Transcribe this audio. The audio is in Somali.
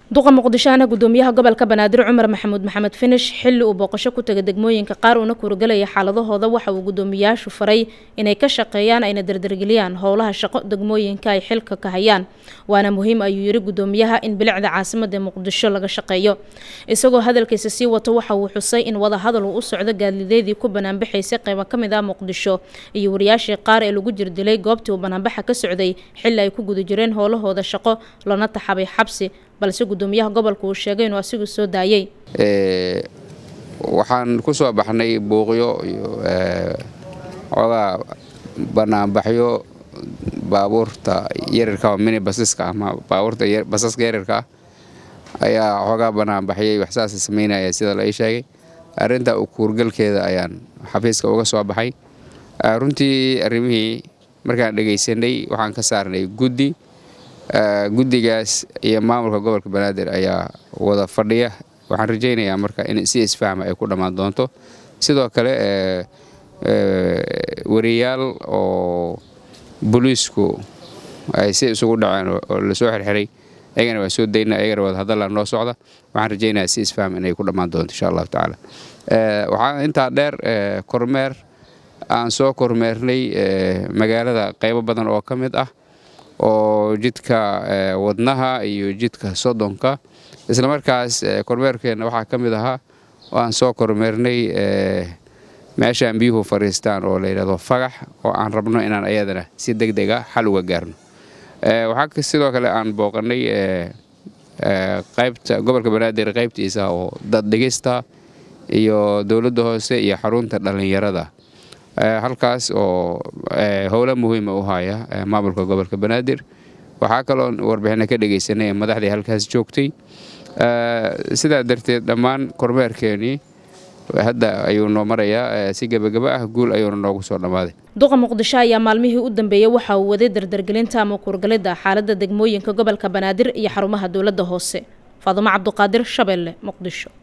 duqa muqdishoana gudoomiyaha gobolka banaadir cumar maxamuud maxamed finish xilli uu booqasho ku tegay degmooyinka qaar uuna kuurgalaya xaaladahooda waxa uu gudoomiyaashu faray inay ka shaqeeyaan ayna dardargeliyaan howlaha shaqo degmooyinka ay xilka ka hayaan waana muhiim ayuu yiri gudoomiyaha in bilicda caasimada muqdisho laga shaqeeyo isagoo hadalkiisa sii wato waxa uu xusay in wada hadal uu u socdo gaadideedii ku banaanbaxaysay qaybo ka mid ah muqdisho iyo wariyaashii qaar ee lagu jirdilay goobtii uu banaanbaxa ka socday xilli ay ku guda jireen howlahooda shaqo lana taxabay xabsi balse gudoomiyaha gobolka uu sheegay inuu asigu soo daayay waxaan ku soo baxnay buuqyo iyo xoogaa banaanbaxyo baabuurta yarirka mini basiska ama baabuurta basaska yarirka ah ayaa xoogaa banaanbaxyay waxsaasa samaynaya sida la ii sheegay arrinta kuurgalkeeda ayaan xafiiska uga soo baxay runtii arrimihii markaan dhegaysanay waxaan ka saarnay guddi guddigaas iyo maamulka gobolka banaadir ayaa wada fadhiya waxaan rajaynayaa marka in si isfahma ay ku dhammaan doonto sidoo kale wariyaal oo booliisku ay si isugu dhaceen oo lasoo xirxiray ayagana waan soo dayna ayagana wada hadalla noo socda waxaan rajaynayaa si isfaham inay ku dhammaan doonto insha allahu tacaala waxaa intaa dheer kormeer aan soo kormeernay magaalada qaybo badan oo ka mid ah oo jidka wadnaha iyo jidka sodonka islamarkaas kormeerkeenna waxaa ka mid ahaa oo aan soo kormeernay meeshaan biyuhu fadhiistaan oo layidhahdo fagax oo aan rabno inaan ayadana si deg dega xal uga gaarno waxaa sidoo kale aan booqannay qaybta gobolka banaadir qaybtiisa oo dad dhigista iyo dowladda hoose iyo xarunta dhallinyarada halkaas oo howlo muhiima u haya maamulka gobolka banaadir waxaa kaloo warbixina ka dhegaysanay madaxdii halkaas joogtay sidaa darteed dhammaan kormeerkeenii hadda ayuu noo marayaa si gebagaba ah guul ayuuna noogu soo dhammaaday duqa muqdisho ayaa maalmihii u dambeeyey waxa uu waday dardargelinta ama kuurgalidda xaaladda degmooyinka gobolka banaadir iyo xarumaha dowladda hoose faadumo cabduqaadir shabeelle muqdisho